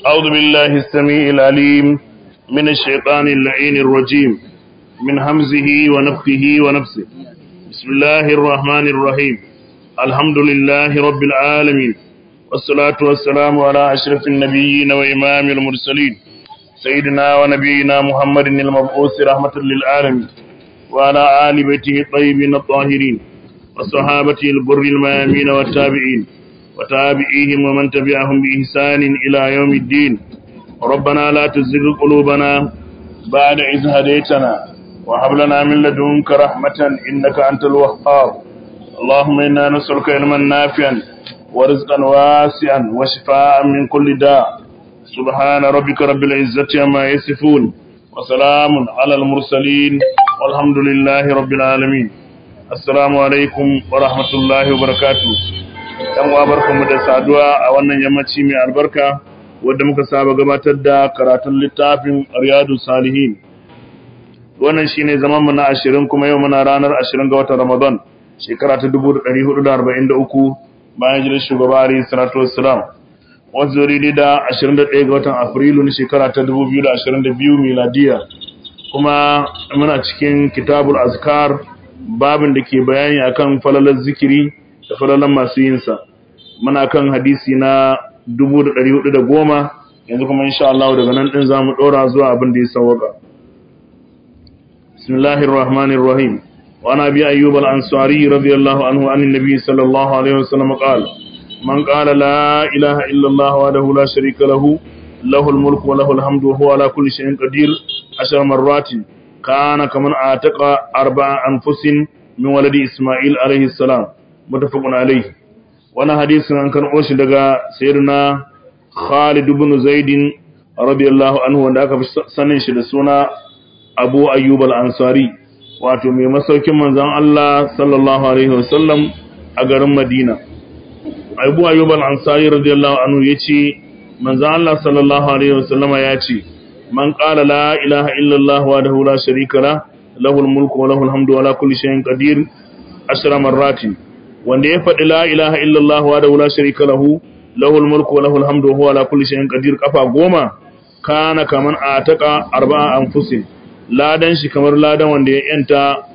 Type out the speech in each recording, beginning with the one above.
أعوذ بالله السميع العليم من الشيطان اللعين الرجيم من همزه ونفخه ونفسه بسم الله الرحمن الرحيم الحمد لله رب العالمين والصلاة والسلام على أشرف النبيين وإمام المرسلين سيدنا ونبينا محمد المبعوث رحمة للعالمين وعلى آل بيته الطيبين الطاهرين وصحابته البر الميامين والتابعين وتابعيهم ومن تبعهم بإحسان إلى يوم الدين ربنا لا تزغ قلوبنا بعد إذ هديتنا وهب لنا من لدنك رحمة إنك أنت الوهاب اللهم إنا نسألك علما نافعا ورزقا واسعا وشفاء من كل داء سبحان ربك رب العزة عما يصفون وسلام على المرسلين والحمد لله رب العالمين السلام عليكم ورحمة الله وبركاته ‘yan uwa barkanmu da saduwa a wannan yammaci mai albarka wadda muka saba gabatar da karatun littafin riyadu salihin wannan shine zaman mu na ashirin kuma yau muna ranar ashirin ga watan ramadan shekara ta dubu ɗari hudu da arba'in da uku bayan jirin shugaba alayhi salatu wassalam wasu zuri da ashirin da ɗaya ga watan afrilu na shekara ta dubu biyu da ashirin da biyu miladiya kuma muna cikin kitabul azkar babin da ke bayani akan falalar zikiri da falalan masu yinsa muna kan hadisi na 1410 yanzu kuma insha Allah daga nan din zamu dora zuwa abin da ya sawaka bismillahir rahmanir rahim wa ana bi ayyub al-ansari radiyallahu anhu anin nabi sallallahu alaihi wasallam qala man qala la ilaha illa Allah wahdahu la sharika lahu lahu al-mulku wa lahu al-hamdu wa huwa ala kulli shay'in qadir ashar marratin kana kaman ataqa arba'a anfusin min waladi isma'il alaihi salam mutafaqun alayhi wannan hadisin an karɓo shi daga sayyidina Khalid ibn Zaid radiyallahu anhu wanda aka fi sanin shi da suna Abu Ayyub al-Ansari wato mai masaukin manzon Allah sallallahu alaihi wasallam a garin Madina Abu Ayyub al-Ansari radiyallahu anhu yace manzon Allah sallallahu alaihi wasallam ya ce man qala la ilaha illa Allah wahdahu la sharika la lahu al-mulku wa lahu al-hamdu wa ala kulli shay'in qadir ashra marratin wanda ya faɗi la ilaha illallah wa da wula sharika lahu lahul mulku wa lahul hamdu wa huwa ala kulli shay'in qadir kafa goma kana kaman ataka arba'a anfusin ladan shi kamar ladan wanda ya yanta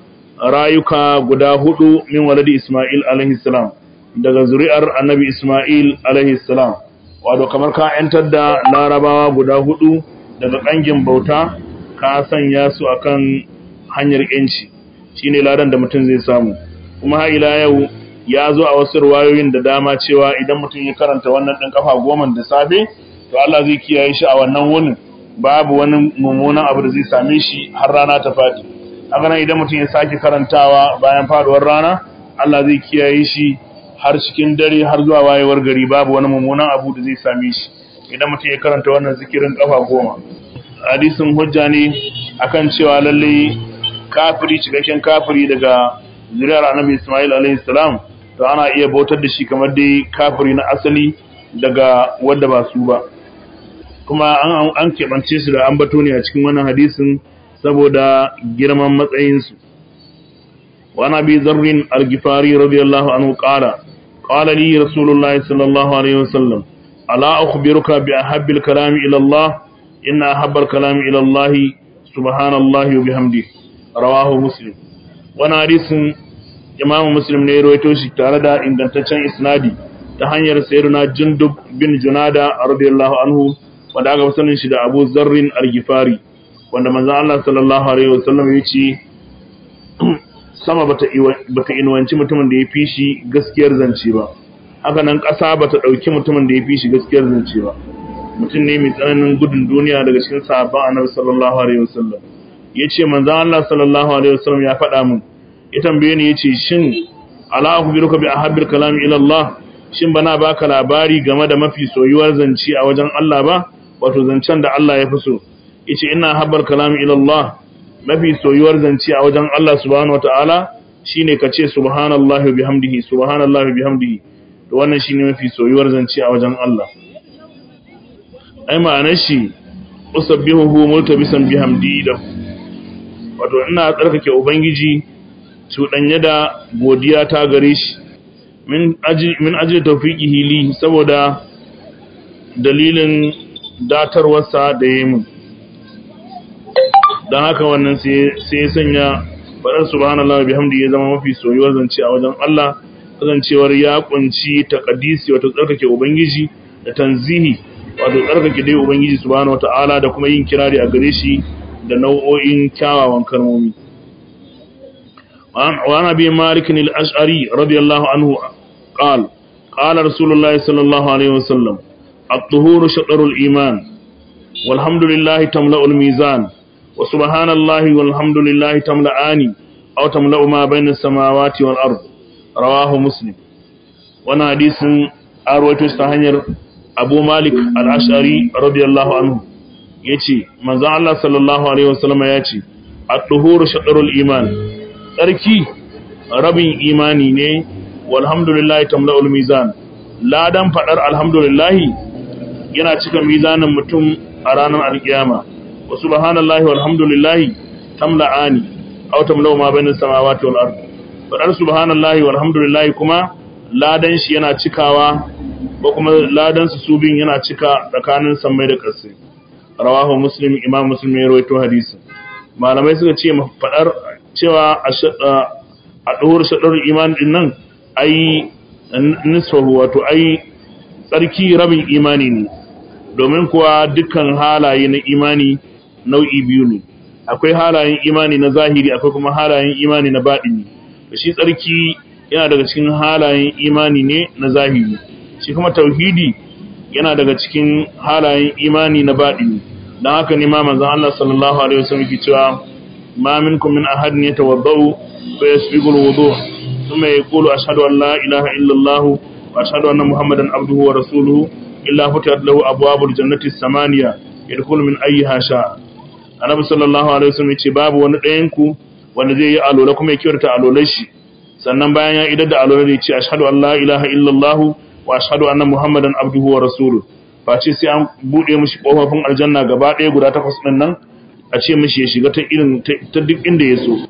rayuka guda hudu min waladi isma'il alaihi salam daga zuri'ar annabi isma'il alaihi salam wato kamar ka yantar da larabawa guda hudu daga kangin bauta ka sanya su akan hanyar yanci shine ladan da mutum zai samu kuma har ila yau ya zo a wasu ruwayoyin da dama cewa idan mutum ya karanta wannan ɗin kafa goma da safe to Allah zai kiyaye shi a wannan wunin babu wani mummunan abu da zai same shi har rana ta faɗi haka nan idan mutum ya sake karantawa bayan faduwar rana Allah zai kiyaye shi har cikin dare har zuwa wayewar gari babu wani mummunan abu da zai same shi idan mutum ya karanta wannan zikirin kafa goma hadisin hujja ne akan cewa lalle kafiri cikakken kafiri daga zuriyar annabi Ismail alaihi salam to ana iya bautar da shi kamar dai kafiri na asali daga wadda ba su ba kuma an an keɓance su da ambato ne a cikin wannan hadisin saboda girman matsayinsu wa nabi zarrin al-gifari radiyallahu anhu qala qala li rasulullah sallallahu alaihi wasallam ala ukhbiruka bi ahabbil kalami ila Allah inna ahabbal kalami ila Allah subhanallahi wa bihamdihi rawahu muslim wannan hadisin Imam Muslim ne ya rawaito shi tare da ingantaccen isnadi ta hanyar sayyidina Jundub bin Junada radiyallahu anhu wanda aka sanin shi da Abu Zarrin al-Ghifari wanda manzon Allah sallallahu alaihi wasallam ya ce sama bata bata inwanci mutumin da ya fi shi gaskiyar zance ba haka nan ƙasa bata dauki mutumin da ya fi shi gaskiyar zance ba mutum ne mai tsananin gudun duniya daga cikin sahabban Annabi sallallahu alaihi wasallam yace manzon Allah sallallahu alaihi wasallam ya faɗa mun ya tambaye ni yace shin ala akhbiruka bi ahabbil kalam ila Allah shin bana baka labari game da mafi soyuwar zance a wajen Allah ba wato zancen da Allah ya fi so yace ina habbal kalam ila Allah mafi soyuwar zance a wajen Allah subhanahu wataala shine kace subhanallahi wa bihamdihi subhanallahi wa bihamdihi to wannan shine mafi soyuwar zance a wajen Allah ai ma'anar shi usabbihuhu multabisan bihamdi da wato ina tsarkake ubangiji cuɗanye da godiya ta gare shi min aji taufiƙihi li saboda dalilin datarwarsa da yi mun don haka wannan sai ya sanya faɗar subhanallah bihamdi ya zama mafi soyuwar zance a wajen Allah kasancewar ya kunci taqaddisi wato tsarkake ubangiji da tanzihi wato tsarkake dai ubangiji subhanahu wataala da kuma yin kirari a gare shi da nau'o'in kyawawan kalmomi wa ana bi malik al-ash'ari radiyallahu anhu qala qala rasulullah sallallahu alaihi wasallam at-tuhuru shatrul iman walhamdulillahi tamla'ul mizan wa subhanallahi walhamdulillahi tamla'ani aw tamla'u ma bayna as-samawati wal ard rawahu muslim wannan hadisin arwaito ta hanyar abu malik al-ash'ari radiyallahu anhu yace manzo Allah sallallahu alaihi wasallam yace at-tuhuru shatrul iman tsarki rabin imani ne walhamdulillahi tamla'ul mizan ladan fadar alhamdulillahi yana cika mizanin mutum a ranar alkiyama wa subhanallahi walhamdulillahi tamla'ani aw tamla'u ma bainas samawati wal ard fadar subhanallahi walhamdulillahi kuma ladan shi yana cikawa ko kuma ladan su subin yana cika tsakanin sammai da ƙasa rawahu muslim imam muslim ya rawaito hadisi malamai suka ce fadar cewa a ɗuwar shaɗar iman din nan ai nisfahu wato ai tsarki rabin imani ne domin kuwa dukkan halaye na imani nau'i biyu ne akwai halayen imani na zahiri akwai kuma halayen imani na baɗini shi tsarki yana daga cikin halayen imani ne na zahiri shi kuma tauhidi yana daga cikin halayen imani na baɗini don haka ne ma manzon Allah sallallahu alaihi wasallam ke cewa ma minkum min ahadin yatawaddau fa yasbiqul wudu' thumma yaqulu ashhadu an la ilaha illa Allah wa ashhadu anna muhammadan abduhu wa rasuluhu illa futihat lahu abwabul jannati samaniya yadkhulu min ayyiha sha annabi sallallahu alaihi wasallam ce babu wani ɗayan ku wanda zai yi alola kuma ya kiyarta alolar shi sannan bayan ya idar da alolar ya ce ashhadu an la ilaha illallah wa ashhadu anna muhammadan abduhu wa rasuluhu face sai an bude mishi kofofin aljanna gaba ɗaya guda takwas ɗin nan a ce mishi ya shiga ta irin ta duk inda ya so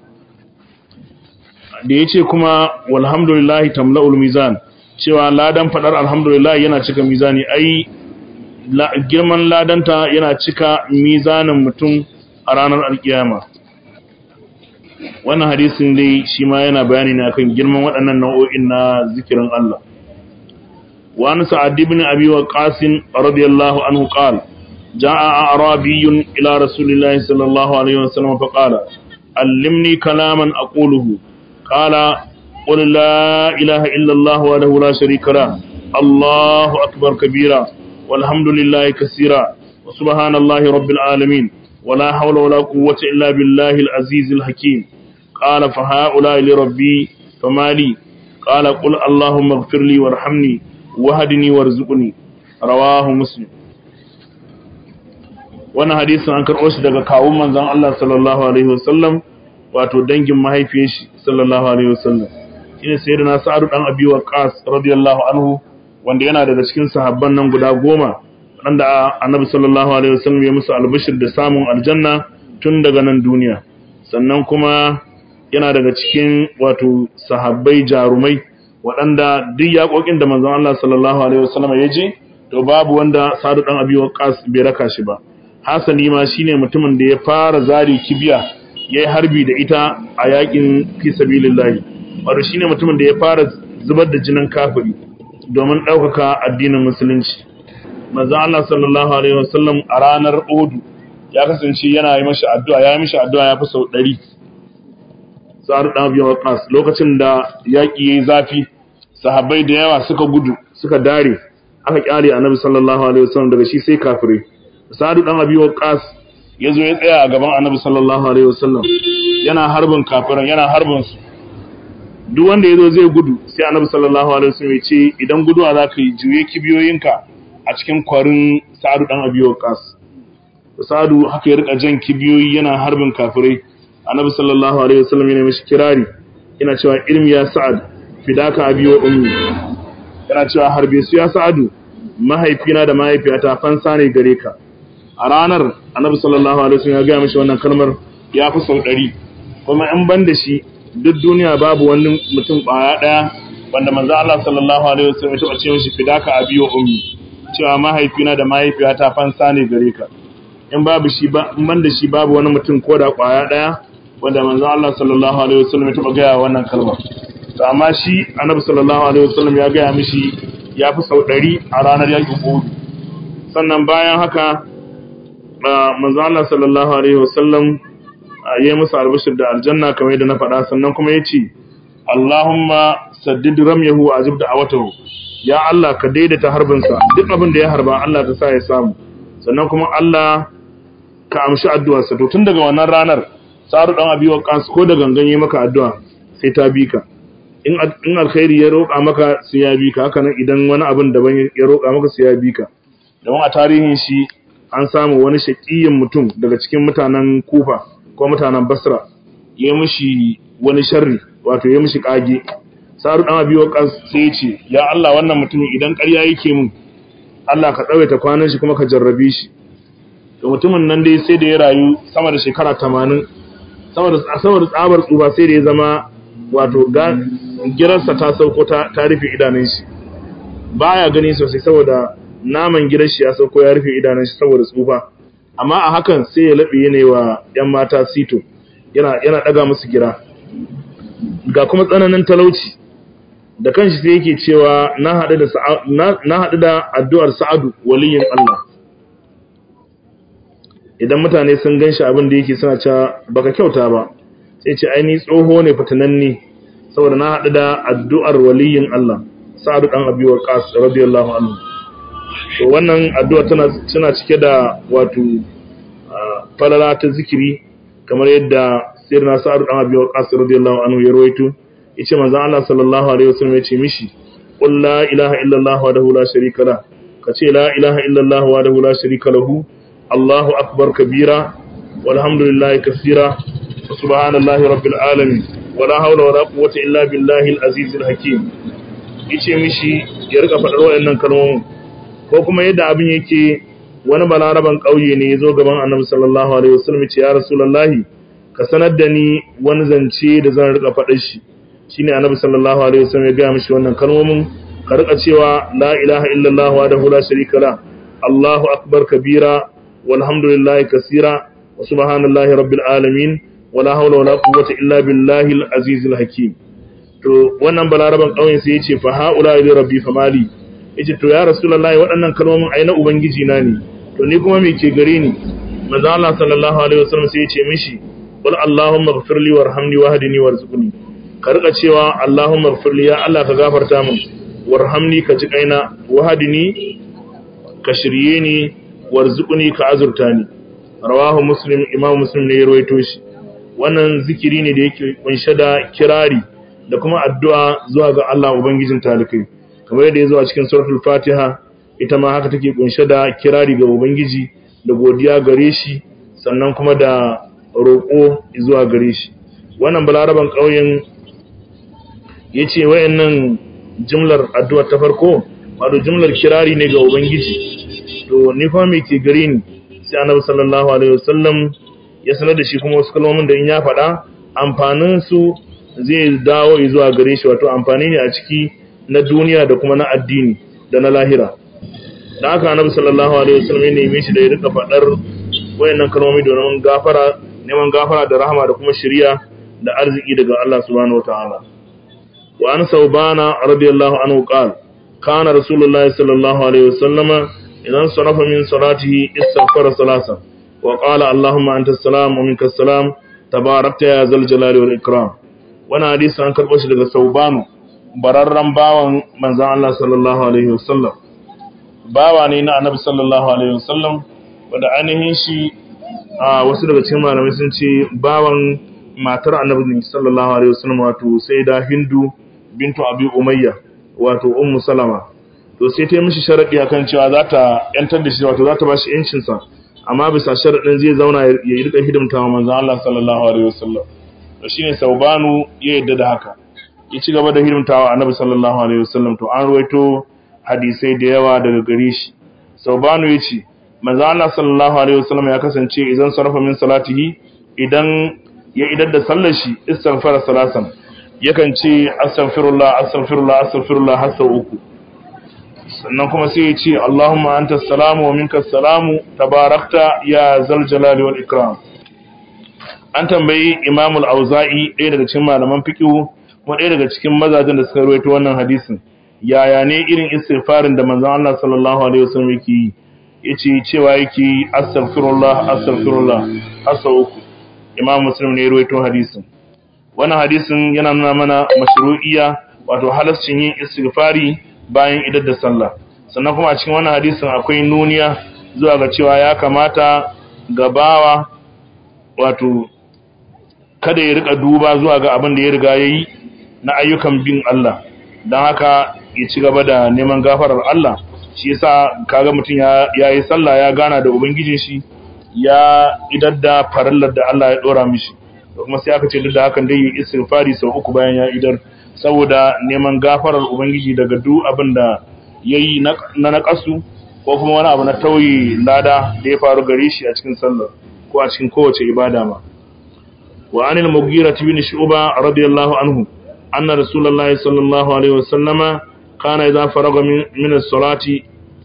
da ya ce kuma walhamdulillahi tamla'ul mizan cewa ladan fadar alhamdulillah yana cika mizani ai girman ladanta yana cika mizanin mutum a ranar alkiyama wannan hadisin dai shi ma yana bayani ne akan girman waɗannan nau'o'in na zikirin Allah wa an sa'ad ibn abi waqas radiyallahu anhu qala jaa arabiyyun ila rasulillahi sallallahu alaihi wasallam fa qala allimni kalaman aquluhu qala قل لا إله إلا الله وله لا شريك له الله أكبر كبيرا والحمد لله كثيرا وسبحان الله رب العالمين ولا حول ولا قوة إلا بالله العزيز الحكيم قال فهؤلاء لربي فما لي قال قل اللهم اغفر لي وارحمني وهدني وارزقني رواه مسلم wannan hadisin an karɓo shi daga kawun manzon Allah sallallahu alaihi wasallam wato dangin mahaifiyar shi sallallahu alaihi wasallam shine sayyidina Sa'ad dan Abi Waqqas radiyallahu anhu wanda yana daga cikin sahabban nan guda goma wanda Annabi sallallahu alaihi wasallam ya musu albishir da samun aljanna tun daga nan duniya sannan kuma yana daga cikin wato sahabbai jarumai waɗanda duk yaƙoƙin da manzon Allah sallallahu alaihi wasallam ya je to babu wanda Sa'ad dan Abi Waqqas bai raka shi ba hasali ma shine mutumin da ya fara zari kibiya yayi harbi da ita a yaƙin fi sabilillahi wato shine mutumin da ya fara zubar da jinin kafiri domin ɗaukaka addinin musulunci manzon Allah sallallahu alaihi wasallam a ranar Uhud ya kasance yana yi mashi addu'a ya yi mishi addu'a ya fi sau 100 Sa'ad dan Abi Waqqas lokacin da yaki yayi zafi sahabbai da yawa suka gudu suka dare aka kyale Annabi sallallahu alaihi wasallam daga shi sai kafirai Sa'ad dan Abi Waqqas yazo ya tsaya a gaban Annabi sallallahu alaihi wasallam yana harbin kafiran yana harbin su duk wanda ya zo zai gudu sai annabi sallallahu alaihi wasallam ya ce idan guduwa za ka yi juye kibiyoyinka a cikin kwarin sa'adu dan abi waqas sa'adu haka ya rika jan kibiyoyi yana harbin kafirai annabi sallallahu alaihi wasallam yana mishi kirari yana cewa ilmi ya sa'ad fidaka abi wa ummi yana cewa harbe su ya sa'adu mahaifina da mahaifiyata fansa ne gare ka a ranar annabi sallallahu alaihi wasallam ya ga mishi wannan kalmar ya fi sau ɗari kuma in ban da shi duk duniya babu wani mutum ɓaya ɗaya wanda manzo Allah sallallahu alaihi wasallam ya taɓa ce mishi fidaka abi wa ummi cewa mahaifina da mahaifiyata fansa ne gare ka in babu shi ba in banda shi babu wani mutum ko da kwaya daya wanda manzon Allah sallallahu alaihi wasallam ya taba gaya wannan kalma to amma shi annabi sallallahu alaihi wasallam ya gaya mishi ya fi sau 100 a ranar yakin Uhud sannan bayan haka manzon Allah sallallahu alaihi wasallam ya yi musu albashir da aljanna kamar yadda na faɗa sannan kuma ya ce Allahumma saddid ramyahu wa ajib da'awatahu ya Allah ka daidaita harbinsa duk abin da ya harba Allah ta sa ya samu sannan kuma Allah ka amshi addu'arsa to tun daga wannan ranar saru dan abi waqas ko da gangan yi maka addu'a sai ta bi ka in in alkhairi ya roƙa maka sai ya bi ka haka nan idan wani abin daban ya roƙa maka sai ya bi ka don a tarihin shi an samu wani shaƙiyin mutum daga cikin mutanen Kufa ko mutanen Basra ya mishi wani sharri wato ya mishi kage saru dan abi waqas sai ya ce ya Allah wannan mutumin idan ƙarya yake mun Allah ka tsawaita kwanan shi kuma ka jarrabe shi to mutumin nan dai sai da ya rayu sama da shekara 80 sama da sama da tsabar tsufa sai da ya zama wato girarsa ta sauko ta ta rufe idanun shi baya gani sosai saboda naman gidan shi ya sauko ya rufe idanun shi saboda tsufa amma a hakan sai ya labe yana wa yan mata sito yana yana daga musu gira ga kuma tsananin talauci da kanshi sai yake cewa na haɗu da na haɗu da addu'ar Sa'adu waliyin Allah idan mutane sun ganshi abin da yake suna cewa baka kyauta ba sai ce ai ni tsoho ne fitananni saboda na haɗu da addu'ar waliyin Allah Sa'adu dan Abi Waqqas radiyallahu anhu to wannan addu'a tana tana cike da wato falala ta zikiri kamar yadda sirna Sa'adu dan Abi Waqqas radiyallahu anhu ya rawaito yace manzon Allah sallallahu alaihi wasallam yace mishi qul la ilaha illa Allah wahdahu la sharika la kace la ilaha illa Allah wahdahu la sharika lahu Allahu akbar kabira walhamdulillahi kaseera subhanallahi rabbil alamin wala hawla wala quwwata illa billahi al-aziz al-hakim yace mishi ya rika fadar wayannan kalmomin ko kuma yadda abin yake wani balaraban kauye ne yazo gaban Annabi sallallahu alaihi wasallam yace ya rasulullahi ka sanar da ni wani zance da zan rika fadar shi shine annabi sallallahu alaihi wasallam ya ga mishi wannan kalmomin ka rika cewa la ilaha illallah wahdahu la sharika la Allahu akbar kabira walhamdulillahi kaseera wa subhanallahi rabbil alamin wala hawla wala quwwata illa billahi al-azizil hakim to wannan balaraban kauyen sai yace fa haula ila rabbi famali yace to ya rasulullahi waɗannan kalmomin ai na ubangiji na ne to ni kuma me ke gare ni manzo Allah sallallahu alaihi wasallam sai yace mishi qul allahumma ighfirli warhamni wahdini warzuqni ka rika cewa Allahumma ighfirli ya Allah ka gafarta min warhamni ka ji kaina wahadini ka shirye ni warzuqni ka azurta ni rawahu muslim imam muslim ne ya rawaito shi wannan zikiri ne da yake kunshe da kirari da kuma addu'a zuwa ga Allah ubangijin talikai kamar yadda ya zo a cikin suratul fatiha ita ma haka take kunshe da kirari ga ubangiji da godiya gare shi sannan kuma da roƙo zuwa gare shi wannan balaraban ƙauyen ya ce wayannan jimlar addu'a ta farko wato jimlar kirari ne ga ubangiji to ni kuma me ke gare ni sai annabi sallallahu alaihi wasallam ya sanar da shi kuma wasu kalmomin da in ya faɗa amfanin su zai dawo zuwa gare shi wato amfani ne a ciki na duniya da kuma na addini da na lahira da haka annabi sallallahu alaihi wasallam ya neme shi da ya rika faɗar wayannan kalmomi domin gafara neman gafara da rahama da kuma shiriya da arziki daga Allah subhanahu wataala wa an saubana radiyallahu anhu qala kana rasulullahi sallallahu alaihi wasallam idan sarafa min salatihi istaghfara salasa wa qala allahumma anta as-salam wa minka as-salam tabarakta ya zal jalali wal ikram wannan hadisi an karbo shi daga saubanu bararran bawan manzon Allah sallallahu alaihi wasallam bawa ne na annabi sallallahu alaihi wasallam wanda ainihin shi a wasu daga cikin malamai sun ce bawan matar annabi sallallahu alaihi wasallam wato sayyida hindu bintu abi umayya wato ummu salama to sai ta yi mishi sharadi akan cewa za ta yantar da shi wato za ta bashi yancin sa amma bisa sharadin zai zauna ya yi rika hidimta wa manzon Allah sallallahu alaihi wasallam to shine saubanu ya yadda da haka ya ci gaba da hidimta wa annabi sallallahu alaihi wasallam to an ruwaito hadisai da yawa daga gare shi saubanu ya ce manzo Allah sallallahu alaihi wasallam ya kasance idan sarfa min salatihi idan ya idar da sallar shi istighfar salasan yakan ce astaghfirullah astaghfirullah astaghfirullah har sau uku sannan kuma sai ya ce Allahumma anta salamu wa minka salamu tabarakta ya zal jalali wal ikram an tambayi Imam al-Auza'i ɗaya daga cikin malaman fiqh kuma ɗaya daga cikin mazajen da suka rawaito wannan hadisin yaya ne irin istighfarin da manzon Allah sallallahu alaihi wasallam yake yi yace cewa yake yi astaghfirullah astaghfirullah asa uku Imam Muslim ne ya rawaito hadisin wannan hadisin yana nuna mana mashru'iyya wato halascin yin istighfari bayan idar da sallah sannan kuma a cikin wannan hadisin akwai nuniya zuwa ga cewa ya kamata gabawa wato kada ya rika duba zuwa ga abin da ya riga yayi na ayyukan bin Allah don haka ya ci gaba da neman gafarar Allah shi yasa kaga mutum ya yayi sallah ya gana da ubangijin shi ya idar da farallar da Allah ya dora mishi kuma sai aka ce duk da hakan dai yi istighfari sau uku bayan ya idar saboda neman gafarar ubangiji daga duk abin da yayi na nakasu ko kuma wani abu na tauyi lada da ya faru gare shi a cikin sallar ko a cikin kowace ibada ma wa anil mughira bin shu'ba radiyallahu anhu anna rasulullahi sallallahu alaihi wasallama kana idza faraga min as-salati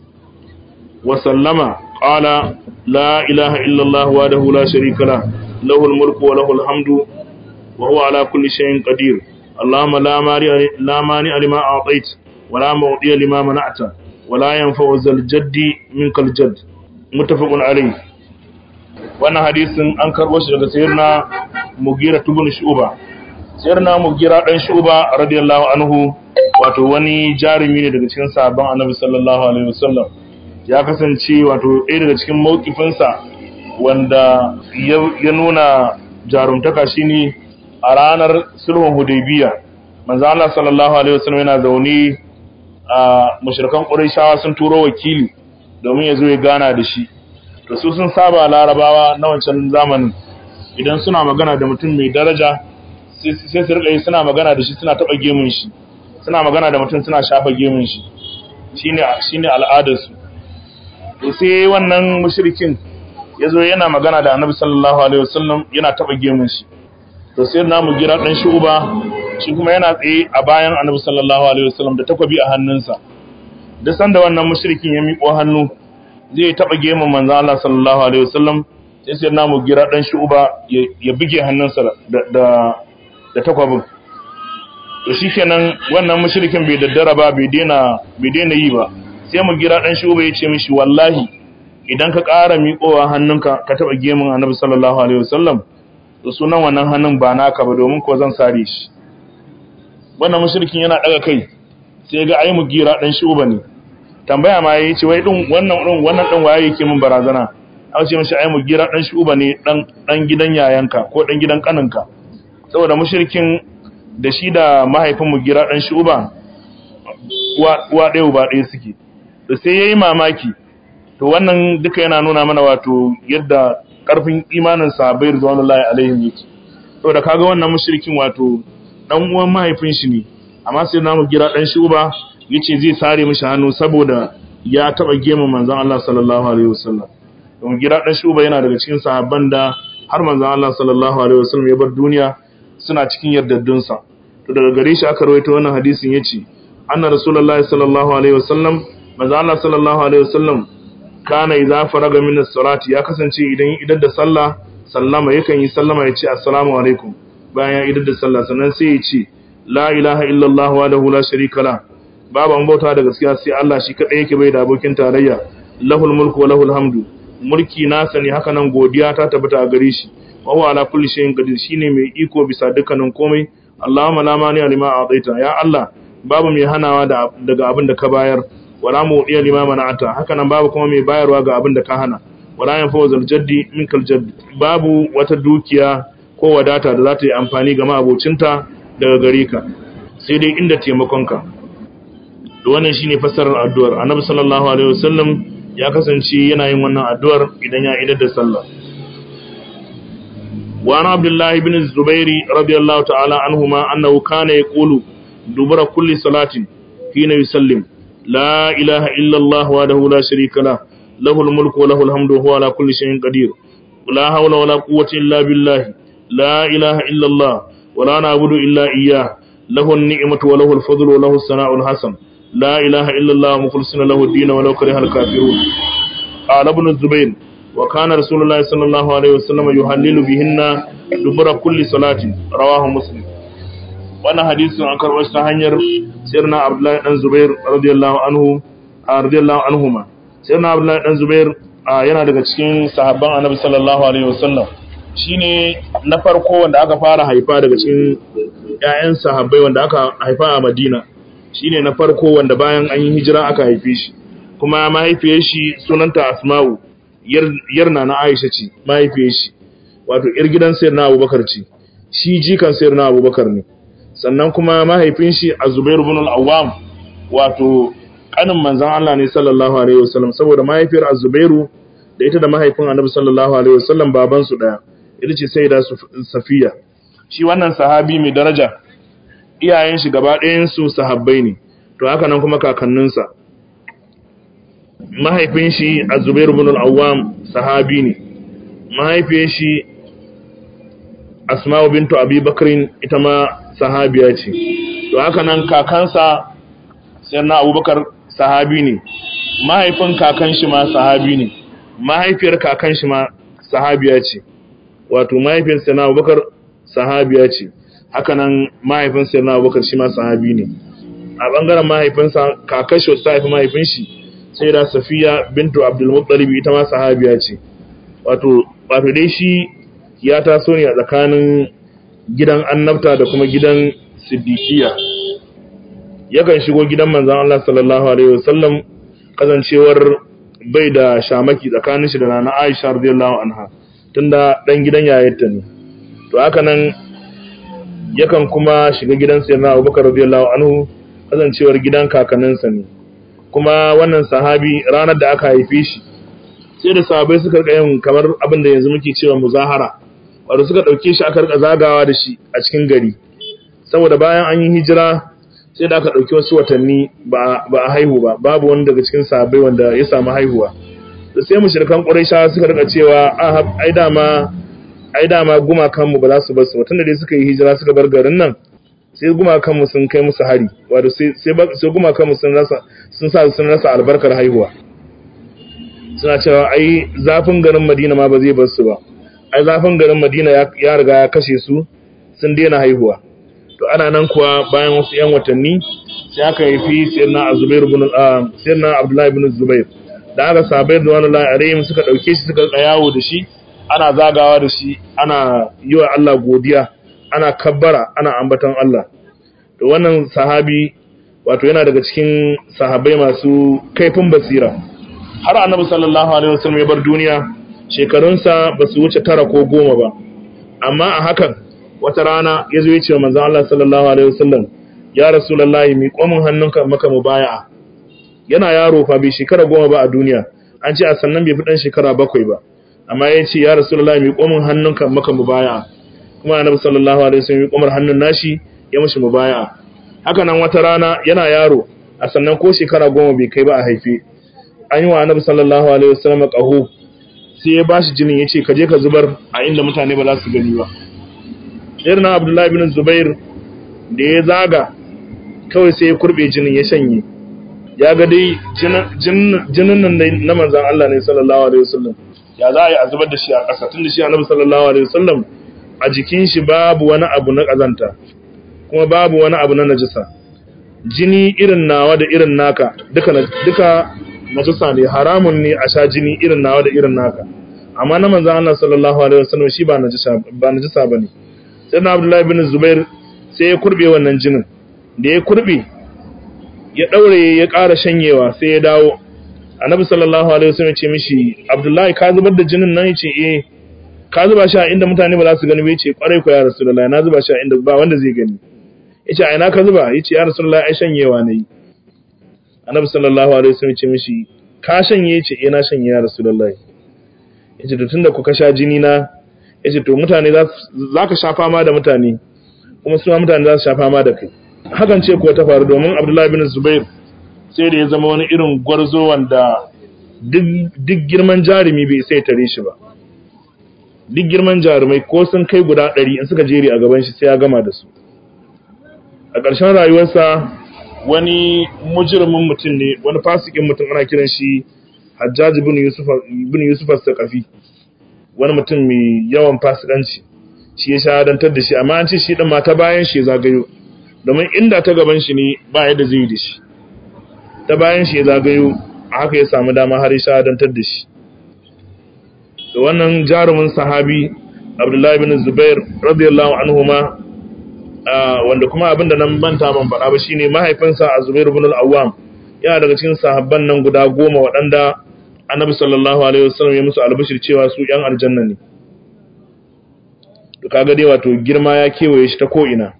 wa sallama qala la ilaha illa allah wahdahu la sharika la lahu al-mulku wa lahu al-hamdu wa huwa ala kulli shay'in qadir اللهم لا مانع لا مانع لما اعطيت ولا معطي لما منعت ولا ينفع ذا الجد منك الجد متفق عليه wannan hadisin an karbo shi daga sayyidina Mugira ibn Shu'ba sayyidina Mugira dan Shu'ba radiyallahu anhu wato wani jarumi ne daga cikin sahabban Annabi sallallahu alaihi wasallam ya kasance wato ɗaya daga cikin mawkifinsa wanda ya nuna jarumtaka shine a ranar sulhun hudaybiya manzo Allah sallallahu alaihi wasallam yana zaune a mushrikan quraishawa sun turo wakili domin ya zo ya gana da shi to su sun saba larabawa na wancan zamanin idan suna magana da mutum mai daraja sai su rika suna magana da shi suna taba gemun shi suna magana da mutum suna shafa gemun shi shine shine al'adar su to sai wannan mushrikin yazo yana magana da Annabi sallallahu alaihi wasallam yana taba gemun shi to sai namu gira dan shuba shi kuma yana tsaye a bayan annabi sallallahu alaihi wasallam da takwabi a hannunsa duk sanda wannan mushrikin ya miƙo hannu zai taba gemun manzo Allah sallallahu alaihi wasallam sai sai namu gira dan shuba ya buge hannunsa da da da takwabin to shikenan wannan mushrikin bai daddara ba bai daina bai daina yi ba sai mu gira dan shuba ya ce mishi wallahi idan ka ƙara miƙowa hannunka ka taba gemun annabi sallallahu alaihi wasallam da sunan wannan hannun ba naka ba domin ko zan sare shi wannan mushrikin yana daga kai sai ga ai mugira dan shuba ne tambaya ma yayi ce wai din wannan din wannan din waye yake min barazana an ce mishi ai mugira dan shuba ne dan dan gidan yayanka ko dan gidan kaninka saboda mushrikin da shi da mahaifin mugira dan shuba uwa uwa ɗaya uba ɗaya suke da sai yayi mamaki to wannan duka yana nuna mana wato yadda karfin imanin sahabbai rizwanullahi alaihim yake saboda kaga wannan mushrikin wato dan uwan mahaifin shi ne amma sai namu gira dan shuba yace zai sare mishi hannu saboda ya taba gema manzon Allah sallallahu alaihi wasallam don gira dan shuba yana daga cikin sahabban da har manzon Allah sallallahu alaihi wasallam ya bar duniya suna cikin yardaddun sa to daga gare shi aka rawaito wannan hadisin yace anna rasulullahi sallallahu alaihi wasallam manzon Allah sallallahu alaihi wasallam kana idza faraga min as-salati ya kasance idan idan da sallah sallama yakan yi sallama ya ce assalamu alaikum bayan ya idan da sallah sannan sai ya ce la ilaha illallah wahdahu la sharika la babu an bauta da gaskiya sai Allah shi kadai yake bai da abokin tarayya lahul mulku wa lahul hamdu mulki nasa ne haka nan godiya ta tabbata a gare shi wa huwa ala kulli shay'in qadir shine mai iko bisa dukkanin komai Allahumma la mani lima a'taita ya Allah babu mai hanawa daga abin da ka bayar wala mu iya lima mana'ata haka nan babu kuma mai bayarwa ga abin da ka hana wala yan fawzal jaddi minkal jadd babu wata dukiya ko wadata da za ta yi amfani ga ma'abocinta daga gare ka sai dai inda taimakonka da wannan shine fassarar addu'ar annabi sallallahu alaihi wasallam ya kasance yana yin wannan addu'ar idan ya idar da sallah wa ana abdullahi ibn zubairi radiyallahu ta'ala anhuma annahu kana yaqulu dubura kulli salatin hina yusallim la ilaha illa allah wahdahu la sharika la lahu al-mulku wa lahu al-hamdu wa huwa ala kulli shay'in qadir la hawla wa la quwwata illa billah la ilaha illa allah wa la na'budu illa iyyah lahu an-ni'matu wa lahu al-fadlu wa lahu as-sana'u al-hasan لا إله إلا الله مخلصين له الدين ولو كره الكافرون قال ابن الزبير وكان رسول الله صلى الله عليه وسلم يهلل بهن دبر كل صلاة رواه مسلم وانا حديث عن كربش تهنير سيرنا عبد الله بن زبير رضي الله عنه رضي الله عنهما سيرنا عبد الله بن زبير yana daga cikin sahabban annabi sallallahu alaihi wasallam shine na farko wanda aka fara haifa daga cikin ƴaƴan sahabbai wanda aka haifa a Madina shine na farko wanda bayan an yi hijira aka haife shi kuma mahaifiyar shi sunanta Asma'u yarna na Aisha ce mahaifiyar shi wato yar gidan sayyidina Abubakar ce shi jikan sayyidina Abubakar ne sannan kuma mahaifin shi Az-Zubair ibn al-Awwam wato kanin manzon Allah ne sallallahu alaihi wasallam saboda mahaifiyar Az-Zubairu da ita da mahaifin Annabi sallallahu alaihi wasallam baban su daya ita ce Sayyida Safiya shi wannan sahabi mai daraja iyayen shi gaba ɗayan su sahabbai ne to haka nan kuma kakanninsa mahaifin shi Az-Zubair ibn al-Awwam sahabi ne mahaifiyar shi Asma'u bintu Abi Bakrin ita ma sahabiya ce to haka nan kakansa sayyidina Abubakar sahabi ne mahaifin kakan shi ma sahabi ne mahaifiyar kakan shi ma sahabiya ce wato mahaifin sayyidina Abubakar sahabiya ce haka nan mahaifin sayyidina Abubakar shi ma sahabi ne a bangaren mahaifinsa kakan shi ta haifi mahaifin shi sai da Safiya bintu Abdul Muttalib ita ma sahabiya ce wato wato dai shi ya taso ne a tsakanin gidan annabta da kuma gidan siddiqiya yakan shigo gidan manzon Allah sallallahu alaihi wasallam kazancewar bai da shamaki tsakanin shi da nana Aisha radiyallahu anha tunda dan gidan yayarta ne to haka nan yakan kuma shiga gidan sayyidina Abubakar radiyallahu anhu kazancewar gidan kakanninsa ne kuma wannan sahabi ranar da aka haife shi sai da sahabbai suka rika yin kamar abin da yanzu muke cewa muzahara wato suka dauke shi aka rika zagawa da shi a cikin gari saboda bayan an yi hijira sai da aka dauki wasu watanni ba a haihu ba babu wani daga cikin sahabbai wanda ya samu haihuwa da sai mushrikan quraisha suka rika cewa a ai dama ai dama gumakan mu ba za su bar su tunda dai suka yi hijira suka bar garin nan sai gumakan mu sun kai musu hari wato sai sai gumakan mu sun rasa sun sa sun rasa albarkar haihuwa suna cewa ai zafin garin Madina ma ba zai bar su ba ai zafin garin Madina ya riga ya kashe su sun daina haihuwa to ana nan kuwa bayan wasu yan watanni sai aka haifi sayyidina Zubair ibn sayyidina Abdullah ibn Zubair da aka sabai da wannan alaihim suka dauke shi suka yawo da shi ana zagawa da shi ana yi wa Allah godiya ana kabbara ana ambaton Allah to wannan sahabi wato yana daga cikin sahabbai masu kaifin basira har annabi sallallahu alaihi wasallam ya bar duniya shekarunsa ba su wuce tara ko goma ba amma a hakan wata rana ya zo ya ce wa manzon Allah sallallahu alaihi wasallam ya rasulullahi mi komin hannunka maka mubaya'a yana yaro fa bai shekara goma ba a duniya an ce a sannan bai fi dan shekara bakwai ba amma ya ce ya rasulullahi mi komin hannunka maka mubaya'a kuma annabi sallallahu alaihi wasallam ya komar hannun nashi ya mishi mubaya'a haka nan wata rana yana yaro a sannan ko shekara goma bai kai ba a haife an yi wa annabi sallallahu alaihi wasallam qahu sai ya bashi jinin yace ka je ka zubar a inda mutane ba za su gani ba Sayyidina Abdullah ibn Zubair da ya zaga kawai sai ya kurbe jinin ya shanye ya ga dai jinin nan na manzon Allah ne sallallahu alaihi wasallam ya za a yi a zubar da shi a ƙasa tun da shi annabi sallallahu alaihi wasallam a jikin shi babu wani abu na ƙazanta kuma babu wani abu na najisa jini irin nawa da irin naka duka duka najisa ne haramun ne a sha jini irin nawa da irin naka amma na manzon Allah sallallahu alaihi wasallam shi ba najisa ba najisa bane sai na Abdullahi bin Zubair sai ya kurbe wannan jinin da ya kurbe ya daure ya ƙara shanyewa sai ya dawo annabi sallallahu alaihi wasallam ya ce mishi Abdullahi ka zubar da jinin nan yace eh ka zuba shi a inda mutane ba za su gani ba yace kwarai ko ya Rasulullahi na zuba shi a inda ba wanda zai gani yace a ina ka zuba yace ya Rasulullahi ai shanyewa ne annabi sallallahu alaihi wasallam ya ce mishi ka shanye yace eh na shanye ya Rasulullahi yace to tunda ku ka sha jini na yace to mutane za ka sha fama da mutane kuma su ma mutane za su sha fama da kai hakan ce kuwa ta faru domin Abdullahi bin Zubair sai da ya zama wani irin gwarzo wanda duk girman jarumi bai sai tare shi ba duk girman jarumai ko sun kai guda ɗari in suka jere a gaban shi sai ya gama da su a ƙarshen rayuwarsa wani mujrimin mutum ne wani fasikin mutum ana kiran shi Hajjaj ibn Yusuf ibn Yusuf as-Saqafi wani mutum mai yawan fasikanci shi ya shahadantar da shi amma an ce shi din ma ta bayan shi zagayo domin inda ta gaban shi ne ba yadda zai yi da shi ta bayan shi zagayo haka ya samu dama har ya shahadantar da shi da wannan jarumin sahabi Abdullahi bin Zubair radiyallahu anhuma wanda kuma abinda nan manta ban faɗa ba shine mahaifinsa a Zubair ibn al-Awwam yana daga cikin sahabban nan guda goma waɗanda Annabi sallallahu alaihi wasallam ya musu albashir cewa su ƴan aljanna ne to kaga dai wato girma ya kewaye shi ta ko ina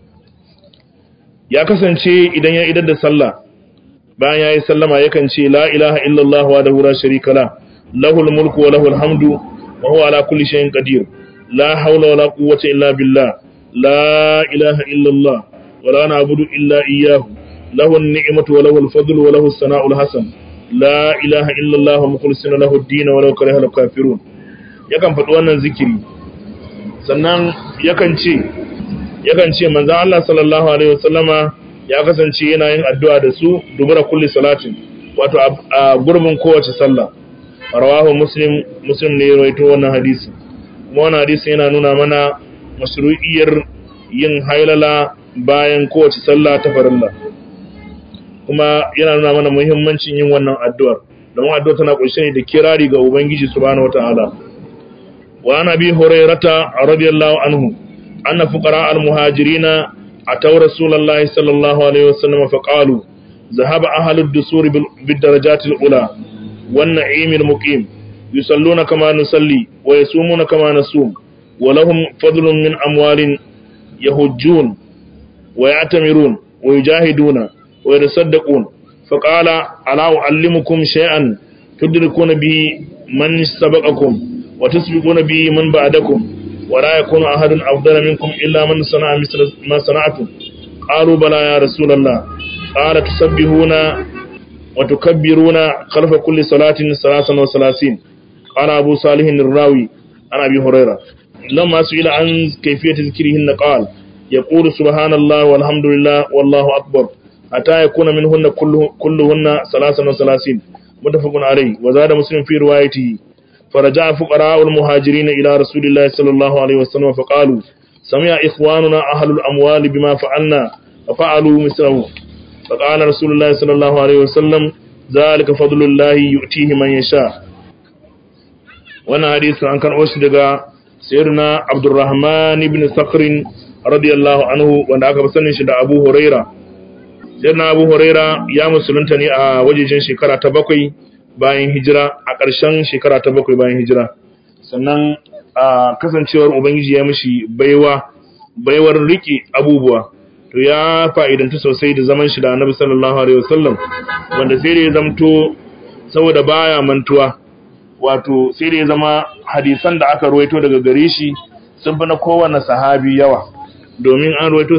ya kasance idan ya idar da sallah bayan yayi sallama yakan ce la ilaha illallah wa la sharika la lahul mulku wa lahul hamdu wa huwa ala kulli shay'in qadir la hawla wa la quwwata illa billah la ilaha illallah wa la na'budu illa iyyahu lahu an-ni'matu wa lahu al-fadlu wa lahu as-sana'u al-hasan la ilaha illallah mukhlisina lahu ad-din wa law kariha al-kafirun yakan faɗi wannan zikiri sannan yakan ce yakan ce manzon Allah sallallahu alaihi wasallama ya kasance yana yin addu'a da su dubura kulli salatin wato a gurbin kowace sallah rawahu muslim muslim ne rawaito wannan hadisi kuma wannan hadisi yana nuna mana mashru'iyyar yin hailala bayan kowace sallah ta farilla kuma yana nuna mana muhimmancin yin wannan addu'ar don addu'ar tana kunshe ne da kirari ga ubangiji subhanahu wataala wa ana bi hurairata radiyallahu anhu anna fuqara al-muhajirina أتوا رسول الله صلى الله عليه وسلم فقالوا ذهب أهل الدسور بالدرجات الأولى والنعيم المقيم يصلون كما نصلي ويصومون كما نصوم ولهم فضل من أموال يهجون ويعتمرون ويجاهدون ويتصدقون فقال ألا أعلمكم شيئا تدركون به من سبقكم وتسبقون به من بعدكم ولا يكون أحد أفضل منكم إلا من صنع مثل ما صنعتم قالوا بلى يا رسول الله قال تسبحون وتكبرون خلف كل صلاة ثلاثا وثلاثين قال أبو صالح الراوي عن أبي هريرة لما سئل عن كيفية ذكرهن قال يقول سبحان الله والحمد لله والله أكبر حتى يكون منهن كله كلهن ثلاثا وثلاثين متفق عليه وزاد مسلم في روايته فرجع فقراء المهاجرين إلى رسول الله صلى الله عليه وسلم فقالوا سمع إخواننا أهل الأموال بما فعلنا ففعلوا مثله فقال رسول الله صلى الله عليه وسلم ذلك فضل الله يؤتيه من يشاء وانا حديث عن كان أشدق سيرنا عبد الرحمن بن صقر رضي الله عنه وانا أكبر سنشد أبو هريرة سيرنا أبو هريرة يا مسلمتني وجيجين شكرا تبقي bayan hijira a ƙarshen shekara ta bakwai bayan hijira sannan a kasancewar ubangiji ya mishi baiwa baiwar riƙe abubuwa to ya fa'idanta sosai da zaman shi da annabi sallallahu alaihi wasallam wanda sai da ya zamto saboda baya mantuwa wato sai da ya zama hadisan da aka ruwaito daga gare shi sun fi na kowane sahabi yawa domin an ruwaito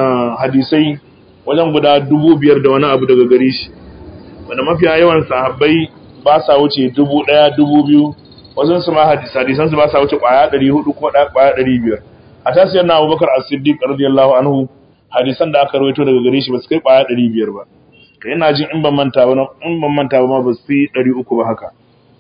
hadisai wajen guda dubu biyar da wani abu daga gare shi wanda mafiya yawan sahabbai ba sa wuce dubu ɗaya dubu biyu wasu su ma hadisan su ba sa wuce ƙwaya ɗari hudu ko ƙwaya ɗari biyar a tasiyar na abubakar a siddiq radiyallahu anhu hadisan da aka rawaito daga gare shi ba su kai ƙwaya ɗari biyar ba ka ina jin in ban manta ba in ban manta ba ma ba su fi ɗari uku ba haka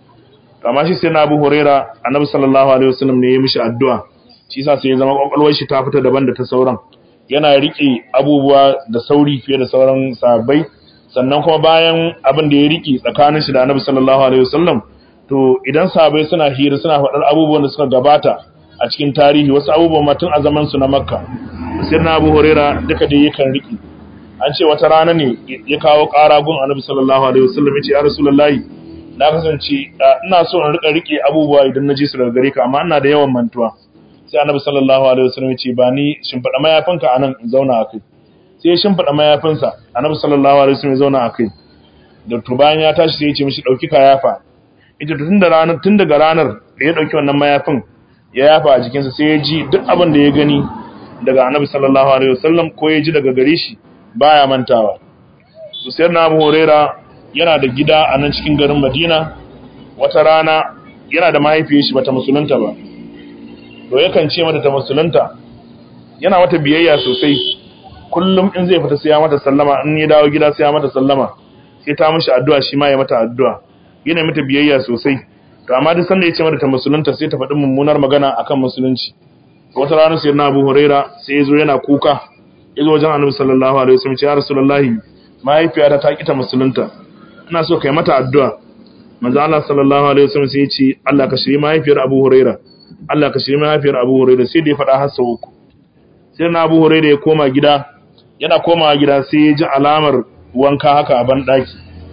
amma shi sai na abu huraira annabi sallallahu alaihi wasallam ne ya mishi addu'a shi yasa sai ya zama kwakwalwar shi ta fita daban da ta sauran yana riƙe abubuwa da sauri fiye da sauran sahabbai sannan kuma bayan abin da ya riki tsakanin shi da Annabi sallallahu alaihi wasallam to idan sahabbai suna hira suna faɗar abubuwan da suka gabata a cikin tarihi wasu abubuwan ma tun a zaman su na Makka sai na Abu Huraira duka dai yakan riki an ce wata rana ne ya kawo ƙara gun Annabi sallallahu alaihi wasallam ya ce ya Rasulullahi na kasance ina so in rika rike abubuwa idan na ji su daga gare ka amma ina da yawan mantuwa sai Annabi sallallahu alaihi wasallam ya ce ba ni shimfiɗa mayafinka anan in zauna a kai sai ya shimfiɗa mayafinsa annabi sallallahu alaihi wasallam ya zauna a kai da to bayan ya tashi sai ya ce mishi dauki ka yafa ita tun da ranar tun daga ranar da ya dauki wannan mayafin ya yafa a jikinsa sai ya ji duk abin da ya gani daga annabi sallallahu alaihi wasallam ko ya ji daga gare shi baya mantawa to sai na Abu Huraira yana da gida a nan cikin garin Madina wata rana yana da mahaifiyar shi bata musulunta ba to yakan ce mata ta musulunta yana mata biyayya sosai kullum in zai fita sai ya mata sallama in ya dawo gida sai ya mata sallama sai ta mishi addu'a shi ma ya mata addu'a yana mata biyayya sosai to amma duk sanda ya ce mata ta musulunta sai ta faɗi mummunar magana akan musulunci wata rana sai na Abu Huraira sai ya zo yana kuka ya zo wajen Annabi sallallahu alaihi wasallam ya Rasulullahi mahaifiyata ta kita musulunta ina so kai mata addu'a manzo Allah sallallahu alaihi wasallam sai ya ce Allah ka shiri mahaifiyar Abu Huraira Allah ka shiri mahaifiyar Abu Huraira sai da ya faɗa har sau uku sai na Abu Huraira ya koma gida yana komawa gida sai ya ji alamar wanka haka a ban daki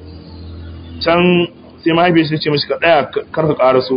can sai mahaifiyar shi ce mishi ka daya kar ka karaso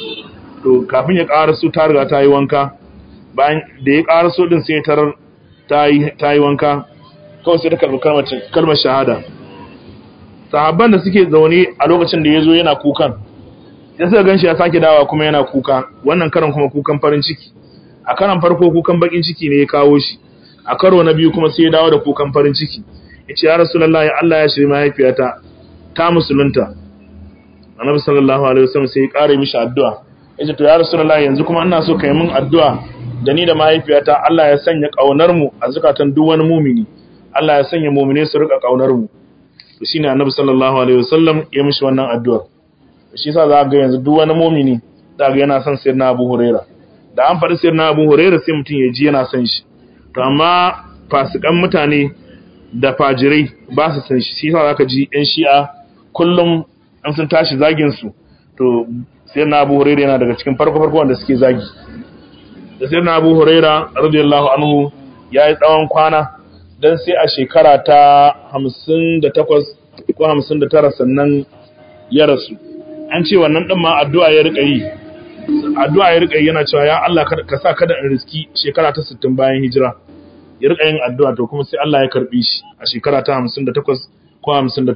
to kafin ya karaso ta riga ta yi wanka bayan da ya karaso din sai tarar ta yi ta yi wanka kawai sai ta karbi kalmar kalmar shahada sahabban da suke zaune a lokacin da ya zo yana kukan sai suka ganshi ya sake dawa kuma yana kuka wannan karan kuma kukan farin ciki a karan farko kukan bakin ciki ne ya kawo shi a karo na biyu kuma sai ya dawo da kukan farin ciki ya ce ya rasulullahi Allah ya shiri mahaifiyata ta musulunta annabi sallallahu alaihi wasallam sai ya kare mishi addu'a ya ce to ya rasulullahi yanzu kuma ina so kai min addu'a da ni da mahaifiyata Allah ya sanya kaunar mu a zakatan duk wani mumini Allah ya sanya mumine su rika kaunar mu to shine annabi sallallahu alaihi wasallam ya mishi wannan addu'a shi yasa za ga yanzu duk wani mumini da ga yana son sayyidina Abu Huraira da an faɗi sayyidina Abu Huraira sai mutum ya ji yana son shi to amma fasikan mutane da fajirai ba su san shi shi yasa zaka ji ɗan shi'a kullum an sun tashi zagin su to sayyidina Abu Huraira yana daga cikin farko farko wanda suke zagi da sayyidina Abu Huraira radiyallahu anhu yayi tsawon kwana dan sai a shekara ta 58 ko 59 sannan ya rasu an ce wannan ɗin ma addu'a ya riƙa yi addu'a ya riƙa yi yana cewa ya Allah ka sa kada in riski shekara ta 60 bayan hijira ya riƙa yin addu'a to kuma sai Allah ya karɓi shi a shekara ta 58 ko 59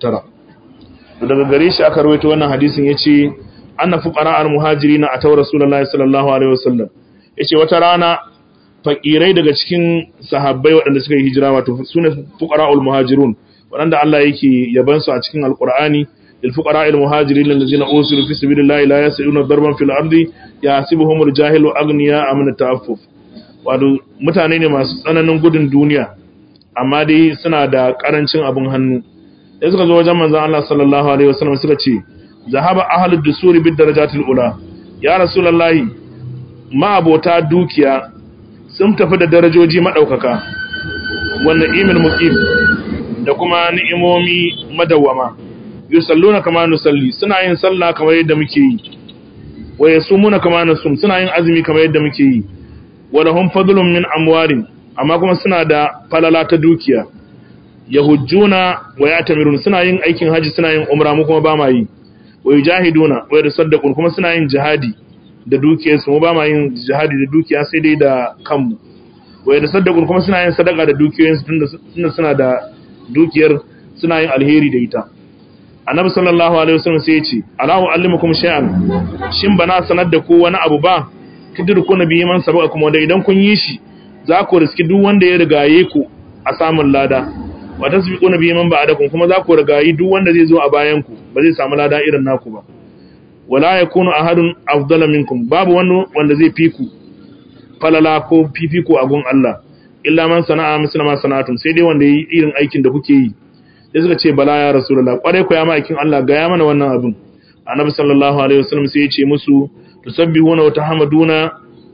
to daga gare shi aka rawaito wannan hadisin yace anna fuqara al-muhajirin ataw rasulullahi sallallahu alaihi wasallam yace wata rana fakirai daga cikin sahabbai waɗanda suka yi hijira wato sune fuqara al-muhajirun waɗanda Allah yake yabansu a cikin alqur'ani للفقراء المهاجرين الذين أوصلوا في سبيل الله لا يسعون ضربا في الأرض يحسبهم الجاهل أغنياء من التعفف wato mutane ne masu tsananin gudun duniya amma dai suna da karancin abin hannu sai suka zo wajen manzon Allah sallallahu alaihi wasallam suka ce zahaba ahlud dusuri bid darajatil ula ya rasulullahi ma abota dukiya sun tafi da darajoji madaukaka wannan imil muqim da kuma ni'imomi madawwama yusalluna kama nusalli suna yin sallah kamar yadda muke yi wa yasumuna kama nasum suna yin azumi kamar yadda muke yi wa lahum fadlun min amwarin amma kuma suna da falala ta dukiya yahujjuna wa yatamirun suna yin aikin haji suna yin umra mu kuma ba ma yi wa yujahiduna wa yatasaddaqun kuma suna yin jihadi da dukiyarsu mu ba ma yin jihadi da dukiya sai dai da kanmu wa yatasaddaqun kuma suna yin sadaka da dukiyoyinsu tunda suna da dukiyar suna yin alheri da ita annabi sallallahu alaihi wasallam sai ya ce alahu allimukum shay'an shin bana sanar da ku wani abu ba kidirku nabi man sabaka kuma da idan kun yi shi za ku riski duk wanda ya rigaye ku a samun lada wa tasbiqu nabi man ba'dakum kuma za ku rigayi duk wanda zai zo a bayan ku ba zai samu lada irin naku ba wala yakunu ahadun afdala minkum babu wani wanda zai fi ku falala ko fifiko a gun Allah illa man sana'a misla ma sana'atum sai dai wanda yi irin aikin da kuke yi sai suka ce bala ya rasulullah kwarai ko ya ma'aikin Allah ga ya mana wannan abin annabi sallallahu alaihi wasallam sai ya ce musu tusabbihuna wa tahmaduna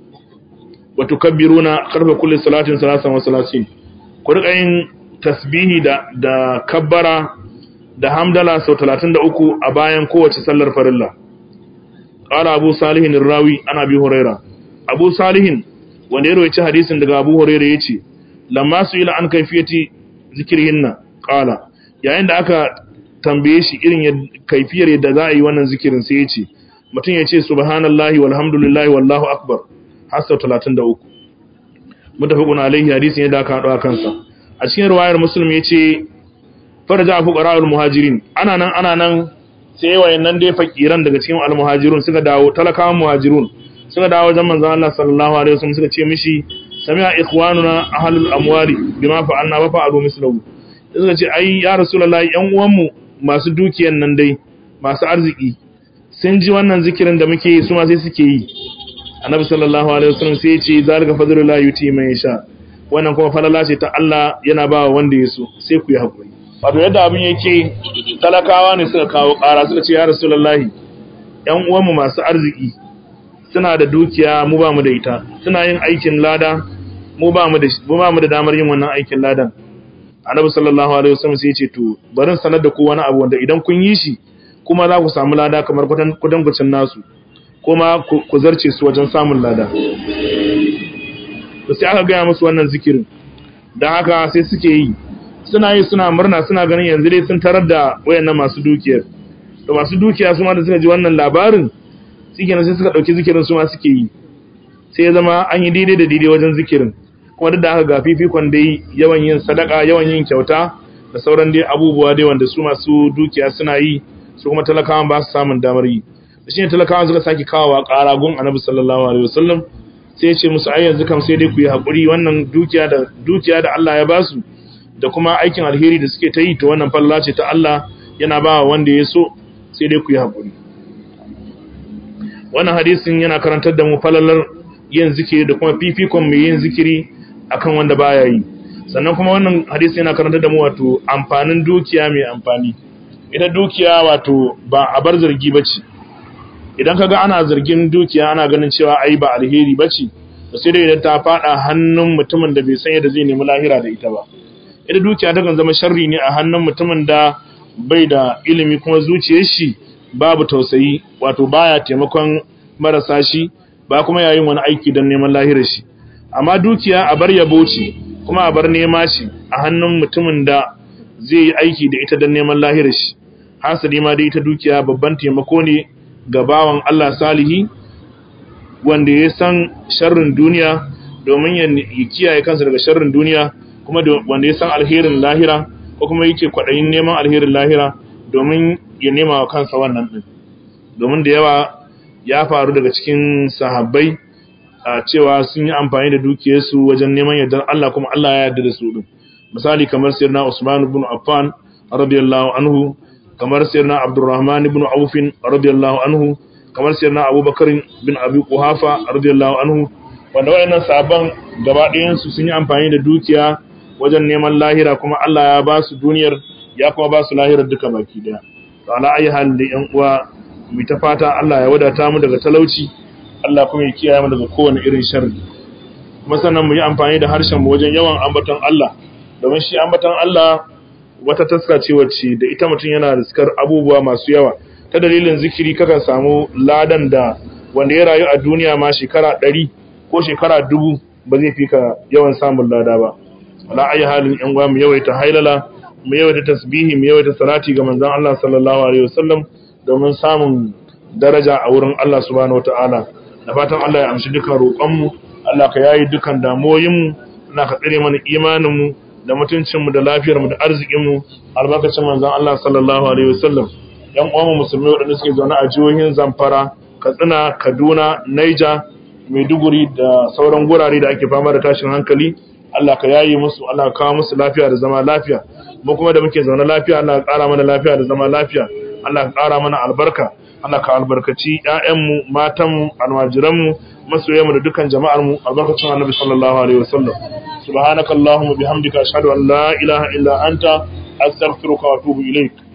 wa tukabbiruna qarfa kulli salatin salasan wa salasin ku rika yin tasbihi da da kabbara da hamdala sau 33 a bayan kowace sallar farilla qala abu salihin rawi ana bi huraira abu salihin wanda ya rawaita hadisin daga abu huraira yace lamma su ila an kaifiyati zikrihinna qala yayin da aka tambaye shi irin kaifiyar yadda za a yi wannan zikirin sai ya ce mutum ya ce subhanallahi walhamdulillahi wallahu akbar har sau 33 mutafaqun alaihi hadisin yadda aka haɗu a kansa a cikin riwayar muslim ya ce faraja afu qara'ul muhajirin ana nan ana nan sai wayannan dai fakiran daga cikin almuhajirun suka dawo talakawan muhajirun suka dawo wajen manzon Allah sallallahu alaihi wasallam suka ce mishi sami'a ikhwanuna ahlul amwali bima fa'alna wa fa'alu mislahu suka ce ai ya rasulullahi yan uwanmu masu dukiyan nan dai masu arziki sun ji wannan zikirin da muke yi su ma sai suke yi annabi sallallahu alaihi wasallam sai ya ce zalika fadlullahi yuti man yasha wannan kuma falala ce ta Allah yana ba wanda ya so sai ku yi hakuri wato yadda abin yake talakawa ne suka kawo ƙara suka ce ya rasulullahi ƴan uwanmu masu arziki suna da dukiya mu ba mu da ita suna yin aikin lada mu ba mu da mu ba mu da damar yin wannan aikin ladan annabi sallallahu alaihi wasallam sai ya ce to barin sanar da ku wani abu wanda idan kun yi shi kuma za ku samu lada kamar kudangucin nasu kuma ku zarce su wajen samun lada to sai aka gaya musu wannan zikirin don haka sai suke yi suna yi suna murna suna ganin yanzu dai sun tarar da wayannan masu dukiyar to masu dukiya su ma da suka ji wannan labarin suke sai suka ɗauki zikirin su ma suke yi sai ya zama an yi daidai da daidai wajen zikirin kuma duk da haka ga fifikon dai yawan yin sadaka yawan yin kyauta da sauran dai abubuwa dai wanda su masu dukiya suna yi su kuma talakawan ba su samun damar yi da shi ne talakawan suka sake kawowa ƙara gun annabi sallallahu alaihi wasallam sai ya ce musu ai yanzu kam sai dai ku yi haƙuri wannan dukiya da dukiya da Allah ya basu da kuma aikin alheri da suke ta yi to wannan falla ce ta Allah yana ba wanda ya so sai dai ku yi haƙuri wannan hadisin yana karantar da mu falalar yin zikiri da kuma fifikon mai yin zikiri akan wanda baya yi sannan kuma wannan hadisi yana karantar da mu wato amfanin dukiya mai amfani ita dukiya wato ba a bar zargi bace idan kaga ana zargin dukiya ana ganin cewa ai ba alheri bace to sai dai idan ta fada hannun mutumin da bai san yadda zai nemi lahira da ita ba ita dukiya ta kan zama sharri ne a hannun mutumin da bai da ilimi kuma zuciyar shi babu tausayi wato baya taimakon marasa shi ba kuma yayin wani aiki don neman lahirar shi amma dukiya a bar yabo ce kuma a bar nema shi a hannun mutumin da zai yi aiki da ita don neman lahirar shi hasali ma dai ita dukiya babban taimako ne ga bawan Allah salihi wanda ya san sharrin duniya domin ya kiyaye kansa daga sharrin duniya kuma wanda ya san alherin lahira ko kuma yake kwaɗayin neman alherin lahira domin ya nema wa kansa wannan ɗin domin da yawa ya faru daga cikin sahabbai a cewa sun yi amfani da dukiyarsu wajen neman yardar Allah kuma Allah ya yarda da su ɗin misali kamar sayyidina Usman ibn Affan radiyallahu anhu kamar sayyidina Abdurrahman ibn Auf radiyallahu anhu kamar sayyidina Abubakar bin Abi Quhafa radiyallahu anhu wanda wayannan sahabban gaba ɗayan su sun yi amfani da dukiya wajen neman lahira kuma Allah ya ba su duniyar ya kuma ba su lahirar duka baki daya to ala ayi hal da yan uwa mu ta fata Allah ya wadata mu daga talauci Allah kuma ya kiyaye mu daga kowane irin sharri kuma sannan mu yi amfani da harshen mu wajen yawan ambaton Allah domin shi ambaton Allah wata taska ce wacce da ita mutum yana riskar abubuwa masu yawa ta dalilin zikiri kakan samu ladan da wanda ya rayu a duniya ma shekara ɗari ko shekara dubu ba zai fi ka yawan samun lada ba ala ayi halin yan uwa mu yawaita hailala mu yawaita tasbihi mu yawaita salati ga manzon Allah sallallahu alaihi wasallam domin samun daraja a wurin Allah subhanahu wataala da fatan Allah ya amshi dukan roƙon mu Allah ka yayi dukan damuwoyin mu Allah ka tsare mana imanin mu da mutuncin mu da lafiyar mu da arzikin mu albarkacin manzon Allah sallallahu alaihi wasallam yan uwan mu musulmi waɗanda suke zaune a jihohin Zamfara Katsina Kaduna Niger Maiduguri da sauran gurare da ake fama da tashin hankali Allah ka yayi musu Allah ka kawo musu lafiya da zama lafiya mu kuma da muke zaune lafiya Allah ka ƙara mana lafiya da zama lafiya Allah ka ƙara mana albarka Allah ka albarkaci ƴaƴanmu matanmu almajiranmu masoyanmu da dukkan jama'armu albarkacin Annabi sallallahu alaihi wasallam subhanakallahumma bihamdika ashhadu an la ilaha illa anta astaghfiruka wa atubu ilaik